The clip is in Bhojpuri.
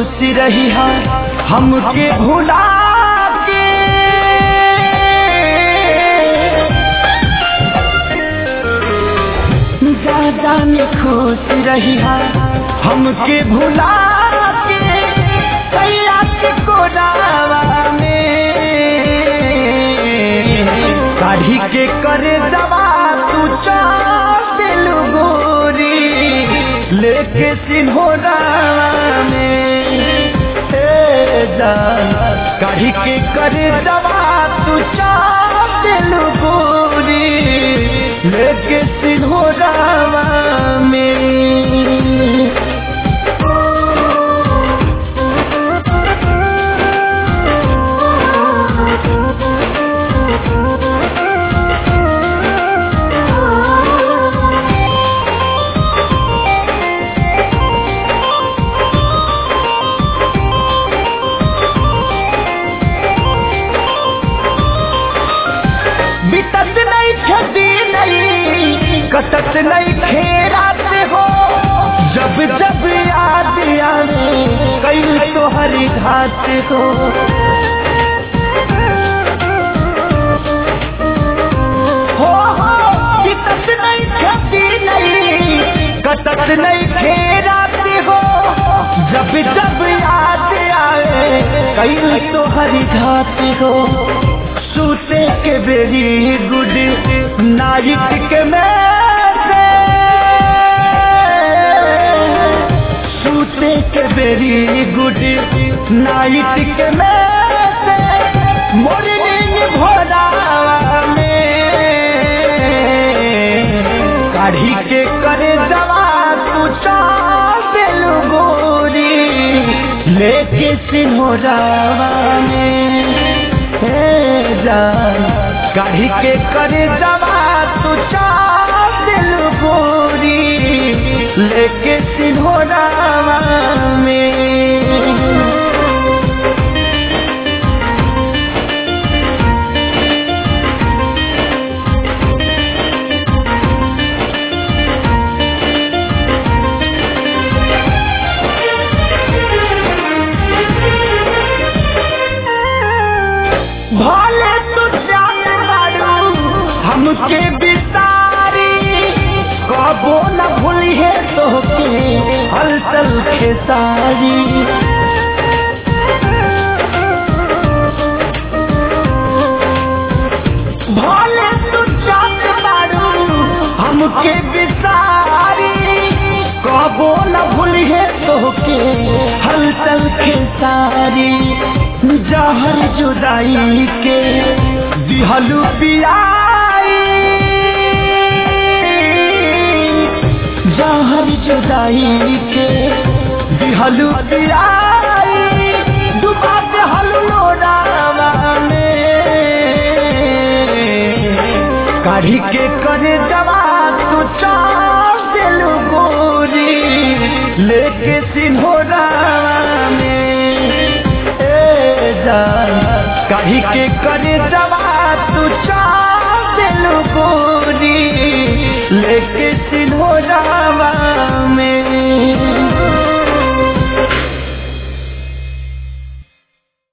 खुश रही हा हमके भुला के ज्यादा में खुश रही हा हमके भुला के कैया के कोरावा में काढ़ी के करे दवा तू चाल गोरी लेके सिन्होरा में ए जान काढ़ी के करे दवा तू चाल गोरी लेके सिन्होरा में बितत नहीं छदी नहीं कटत नहीं खेरात हो जब जब याद आवे कई तो हरी घाट हो हो हो बितत नहीं छदी नहीं कटत नहीं खेरात हो जब जब याद आवे कई तो हरी घाट हो सूते के बेरी गुड नाइट के मैसे सूते के बेरी गुड नाइट के मैसे मॉर्निंग भोरा में काढ़ी के करे दवा तू चाल गोरी लेके सिन्होरा में हे जान काढ़ी के करे दवा तू चाल गोरी लेके सिन्होरा में भले तू जान बाड़ू हमके बिसारी कबो न भूली है तोहके हलचल खेसारी भले तू जान बाड़ू हमके बिसारी कबो न भूली है तोहके हलचल खेसारी जहर जुदाई के दिहलू पियाई जहर जुदाई के दिहलू पियाई डुबा के हलू रावा में काढ़ी के करे दवा तू चाल गोरी लेके सिन्होरा में ए जान काढ़ी के करे दवा तू चाल गोरी लेके सिन्होरा